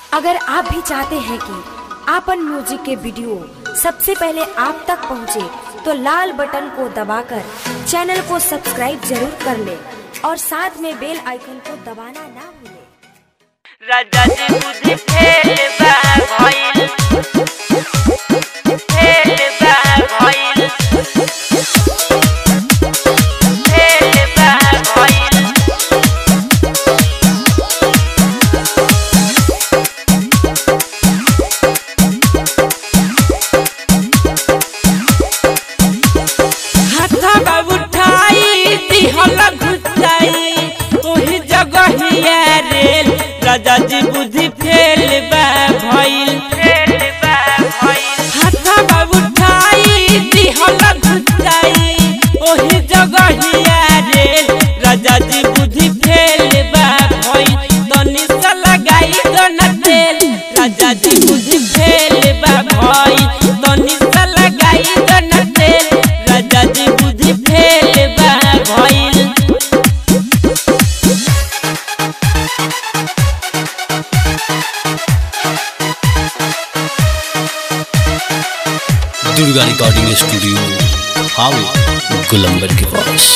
अगर आप भी चाहते हैं कि आपन म्यूजिक के वीडियो सबसे पहले आप तक पहुंचे, तो लाल बटन को दबाकर चैनल को सब्सक्राइब जरूर कर ले और साथ में बेल आइकन को दबाना ना भूलें। राजा जी बुद्धि फेल बा भइल फेल बा भइल फेल बा भइल हाथवा उठाई दिहल घुसाई ओही जगहिया रेल राजा जी बुद्धि फेल बा भइल फेल बा भइल हाथवा उठाई दिहल घुसाई ओही जगहिया रेल राजा जी बुद्धि फेल बा भइल तनी सा लगाई दोना तेल राजा जी बुद्धि फेल बा भइल तनी सा लगाई दोना तेल राजा जी बुद्धि फेल बा भइल दुर्गा रिकॉर्डिंग स्टूडियो हावे गुलंबर के पास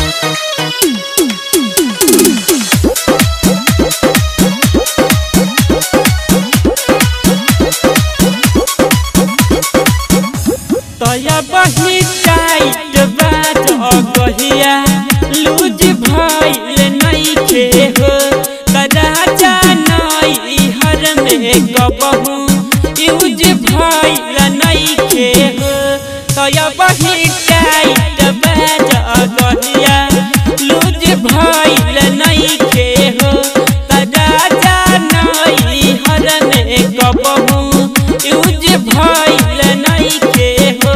तया बही टाइट बात अगहिया लूज भइल नइखे हो तराजा नई हर में कबहू यूज भइल नइखे हो तया बही टाइट बात अगहिया लूज भइल नइखे हो तराजा नई हर में कबहू यूज भइल नइखे हो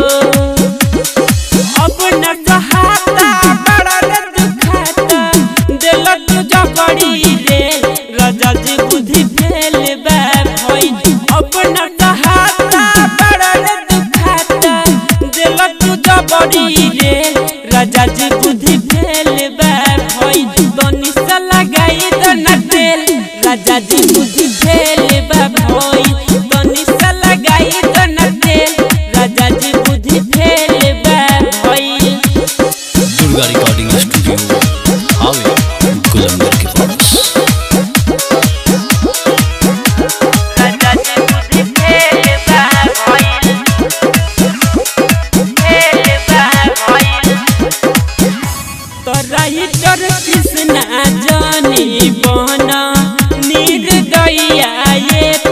अब न कहाता बड़ा रे दुखाता दिल तुझा बड़ी रे राजा जी बुद्धि फेल बा भइल अब न कहाता बड़ा रे दुखाता दिल तुझा बड़ी रे राजा जी बुद्धि फेल बा भइल तनी सा लगाई दना तेल राजा जी बुद्धि फेल बा भइल तनी सा लगाई दना तेल राजा जी बुद्धि फेल बा भइल दुर्गा रिकॉर्डिंग स्टूडियो हावे गुलंबर के पास राजा जी बुद्धि फेल बा भइल फेल बा भइल तोराइटर कृष्णा जानी बहना निर्दया ये